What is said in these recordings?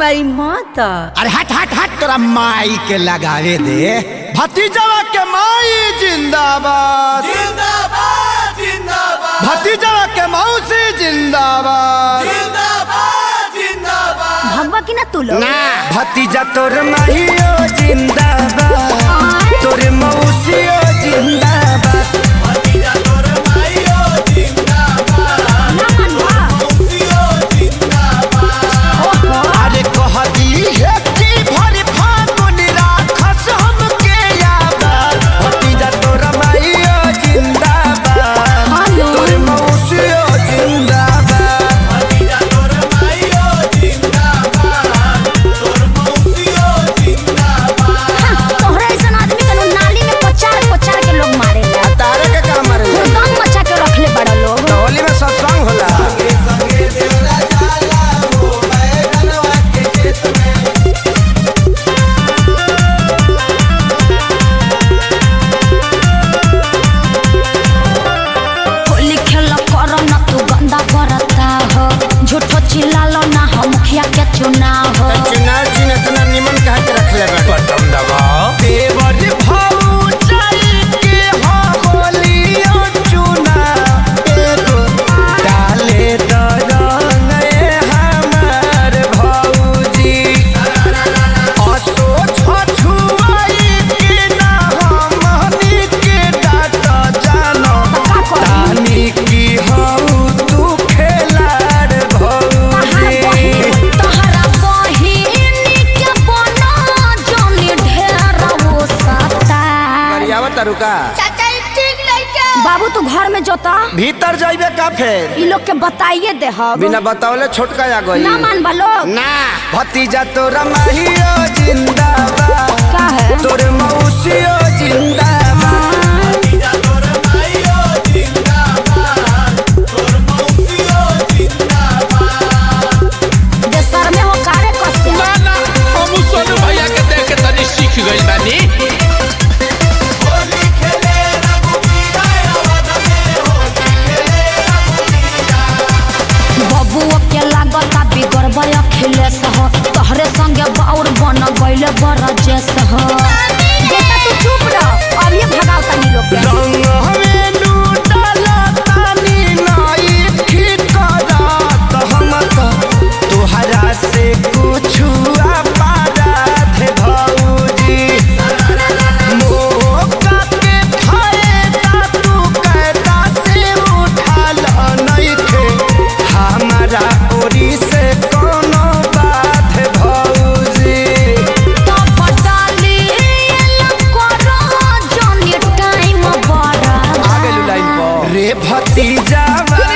माई माता अरे हट हट हट तोरा माई के लगावे दे भतीजवा के माई जिंदाबाद जिंदाबाद जिंदाबाद भतीजवा के मौसी जिंदाबाद जिंदाबाद जिंदाबाद भगवा की ना तू लोग ना भतीजा तोर माहियो जिंदाबाद तोर मौसियो जिंदाबाद भतीजा तोर माईयो जिंदाबाद ना मनवा मौसियो जिंदाबाद अरे कह दी है कि भर फागुन राखस हमके याद भतीजा तोर माहियो जिंदाबाद हेलो तोर मौसियो जिंदाबाद भतीजा तोर माईयो जिंदाबाद तोर मौसियो जिंदाबाद तोहरा ऐसा आदमी के नाली में पचार पचार के लोग मारे तारे के काम रे दम मचा के रखले बड़ा लोग होली में सत्संग होला संगे संगे देवरा जाला हो बैगनवा के खेत में होली खेल करो ना तू गंदा करता हो झूठो चिल्लालो ना हो मुखिया के चुनाव हो चुनाव चिन्ह इतना निमन कहा के रखले बा बटन दबाओ देवर भाऊ चल के हो होलियो चुना एगो डाले दरंग ए हमार भौजी असो छछुआई के ना हमनी के डाट जानो तानी की हऊ तू खेलाड़ भौजी तहरा बहिनी के बना जोनी ढेर वो सता करियावा तरुका बाबू तू घर में जोता भीतर जाइबे का फेर ई लोग के बताइए दे हम बिना बतावले छोटका आ गई ना मान लोग ना भतीजा तोरा माहियो जिंदाबाद का है तोर मौसियो जिंदाबाद भतीजा तोर माईयो जिंदाबाद तोर मौसियो जिंदाबाद देशर में हो कारे कसे ना हम सोनू भैया के देख के तनी सीख गइल बानी होली खेले रघुवीरा अवध में होली खेले रघुवीरा बबुओ के लागता बिगड़बे अखिलेश हो तोहरे संगे बाउर बन गइले बरजेश हो बेटा तू चुप रह अब ये भगाओ तनी लोग के रंग हमें लूटला तानी नाई ठीक करत हम तो तोहरा से कुछ पारात भौजी मौका के फायदा तू कहता से उठाल नइखे हमारा ओरी से कोनो बात भौजी तो बटाली करो जनी टाइम बड़ा रे भतीजा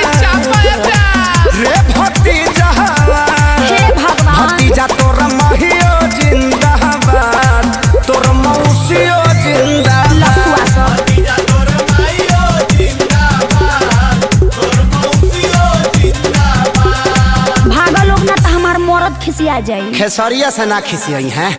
रे भतीजा हे भगवान भतीजा तोर महियो जिंदाबाद तोर मौसियो जिंदाबाद लफुआ सब भतीजा तोर माईयो जिंदाबाद तोर मौसियो जिंदाबाद भागा लोग ना तो हमार मरद खिसिया जाई खेसरिया से ना खिसियई हैं